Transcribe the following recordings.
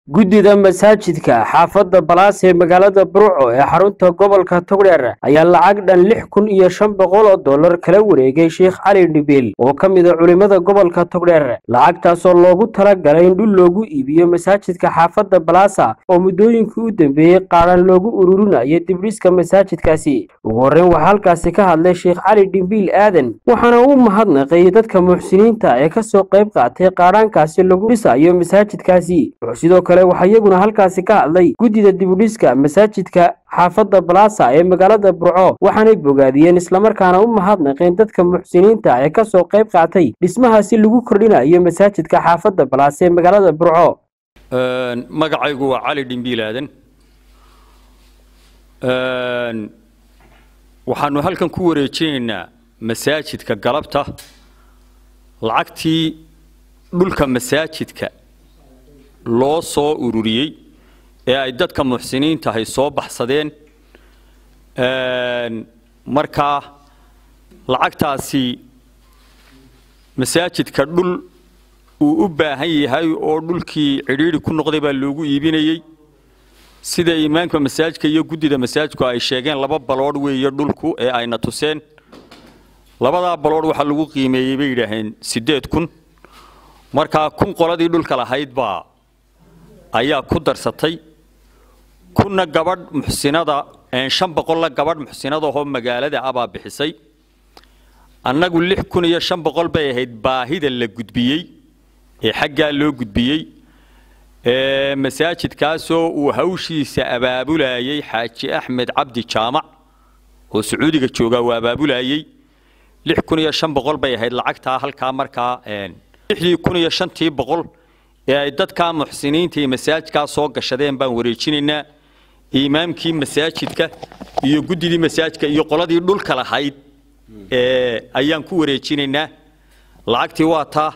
guddida masaajidka xaafadda balaas ee magaalada burco ee xarunta gobolka togdheer ayaa lacag dhan lix kun iyo shan boqol oo dollar kala wareegay sheekh cali dhibiil oo ka mid a culimmada gobolka togdheer lacagtaasoo loogu talagalay in dhul loogu iibiyo masaajidka xaafadda balaasa oo muddooyinkii u dambeeyey qaadhan loogu ururinayo dibdhiska masaajidkaasi ugu horreyn waxaa halkaasi ka hadlay sheekh cali dhimbiil aadan waxaana uu mahadnaqay dadka muxsiniinta ee kasoo qayb qaatay qaadhaankaasi lagu dhisayo masaajidkaasi sidoo kale waxaa iyaguna halkaasi ka hadlay guddida dibudhiska masaajidka xaafadda balaasa ee magaalada burco waxaanay bogaadiyeen islamarkaana u mahadnaqeen dadka muxsiniinta ee kasoo qayb qaatay dhismahaasi lagu kordhinayo masaajidka xaafadda balaasa ee magaalada burco magacaygu waa cali dhimbiil aadan waxaanu halkan ku wareejinaynaa masaajidka galabta lacagtii dhulka masaajidka loo soo ururiyey ee ay dadka muxsiniintahay soo baxsadeen markaa lacagtaasi masaajidka dhul uu u baahan yahay oo dhulkii cidhiidhi ku noqday baa loogu iibinayey sida imaamka masaajidka iyo guddida masaajidku ay sheegeen laba baloodh weeye dhulku ee ayna tuseen labadaa baloodh waxaa lagu qiimeeyey bay yidhaaheen siddeed kun markaa kun qoladii dhulka lahayd baa ayaa ku darsatay kunna gabadh muxsinada shan boqolla gabadh muxsinadahoo magaalada abaa bixisay annagu lix kun iyo shan boqol bay ahayd baahida la gudbiyey ee xaggaa loo gudbiyey masaajidkaasoo uu hawshiisa abaabulayey xaaji axmed cabdi jaamac oo sacuudiga joogaa uu abaabulayey lix kun iyo shan boqol bay ahayd lacagtaa halkaa markaa lixdii kun iyo shantii boqol ee ay dadkaa muxsiniinta iyo masaajidkaa soo gashadeen baan wareejinaynaa imaamkii masaajidka iyo guddidii masaajidka iyo qoladii dhulka lahayd ayaan ku wareejinaynaa lacagtii waa taa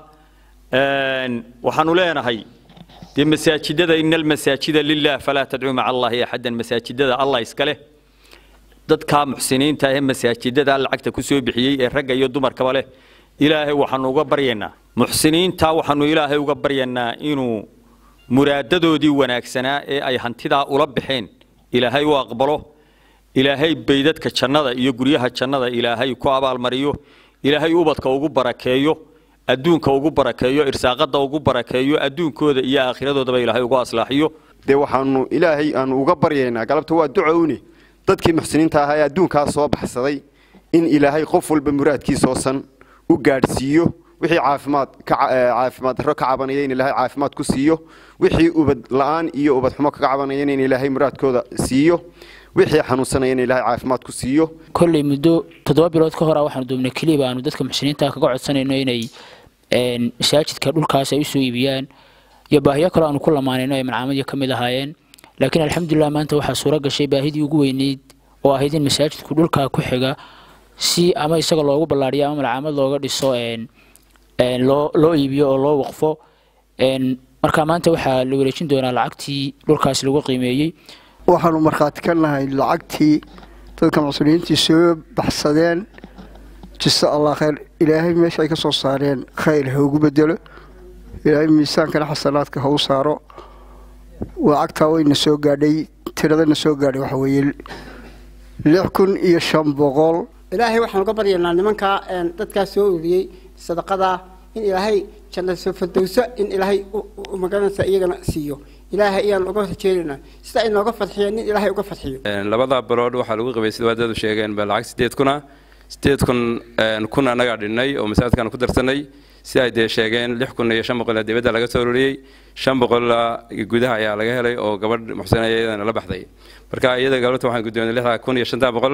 waxaanu leenahay dee masaajidada ina almasaajida lilah falaa tadcuu maca allahi axadan masaajidada allah iska leh dadkaa muxsiniinta ee masaajidada lacagta ku soo bixiyey ee ragga iyo dumarkaba leh ilaahay waxaanu uga baryaynaa muxsiniinta waxaanu ilaahay uga baryaynaa inuu muraadadoodii wanaagsanaa ee ay hantidaa ula baxeen ilaahay u aqbalo ilaahay baydadka jannada iyo guryaha jannada ilaahay ku abaalmariyo ilaahay ubadka ugu barakeeyo adduunka ugu barakeeyo irsaaqada ugu barakeeyo adduunkooda iyo aakhiradoodaba ilaahay ugu aslaaxiyo dee waxaanu ilaahay aanu uga baryaynaa galabta waa ducowne dadkii muxsiniinta ahaa ee adduunkaa soo baxsaday in ilaahay qof walba muraadkiisoosan u gaadhsiiyo wixii caafimaad caafimaad darro ka cabanaya in ilaahay caafimaad ku siiyo wixii ubad la'aan iyo ubad xumo kaga cabanayana in ilaahay muraadkooda siiyo wixii xanuunsanaya in ilaahay caafimaad ku siiyo kolley muddo toddoba bilood ka hora waxaanu doobnay keliya aanu dadka muxsiniinta kaga codsanayno inay masaajidka dhulkaas ay usoo iibiyaan iyo baahiyo kaloo aanu ku lamaanayno ay malcaamadii ka mid ahaayeen laakiin alxamdulilah maanta waxaa suuro gashay baahidii ugu weyneyd oo ahayd in masaajidku dhulkaa ku xiga si ama isaga loogu ballaadhiyo ama malcaamad looga dhiso loo loo iibiyo oo loo waqfo marka maanta waxaa la wareejin doonaa lacagtii dhulkaas lagu qiimeeyey waxaanu markhaati ka nahay lacagtii dadka muslimiintii soo baxsadeen jisa allah khayr ilaahay meesha ay ka soo saareen khayr ha ugu bedelo ilaahay miisaankana xasanaadka ha u saaro lacagtaa wayna soo gaadhay tiradana soo gaadhay waxa weeye lix kun iyo shan boqol ilaahay waxaan uga baryaynaa nimankaa dadkaa soo ururiyey sadaqadaa in ilaahay jannada fardowso in ilaahay magaranaysa iyagana siiyo ilaahay ayaan uga rajeedaynaa sida ay nooga fadxiyeen in ilaahay uga fadxiyo labada bilood waxaa lagu qabay sida waadadu sheegeen ba lacag sideed kuna sideed kun kun annagaa dhinnay oo masaajidkaan ku darsanay si ay dee sheegeen lix kun iyo shan boqol dibadda laga soo ururiyey shan boqolla gudaha ayaa laga helay oo gabadh muxsina iyadana la baxday marka iyada gabadhta waxaan guddoonay lixda kun iyo shanta boqol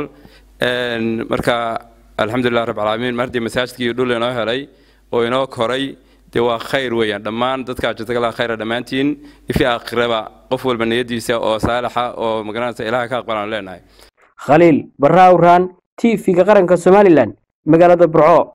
marka alxamdulilah rab alcaalamiin mar haddii masaajidkii dhul inoo helay oo inoo koray dee waa khayr weeyaan dhammaan dadka ajirtagala khayra dhammaantiin ifi aakhiraba qof walba niyadiisa oo saalixa oo magaranaysa ilaha ka aqbalaan leenahay khaliil barra awraan t v-ga qaranka somalilan magaalada burco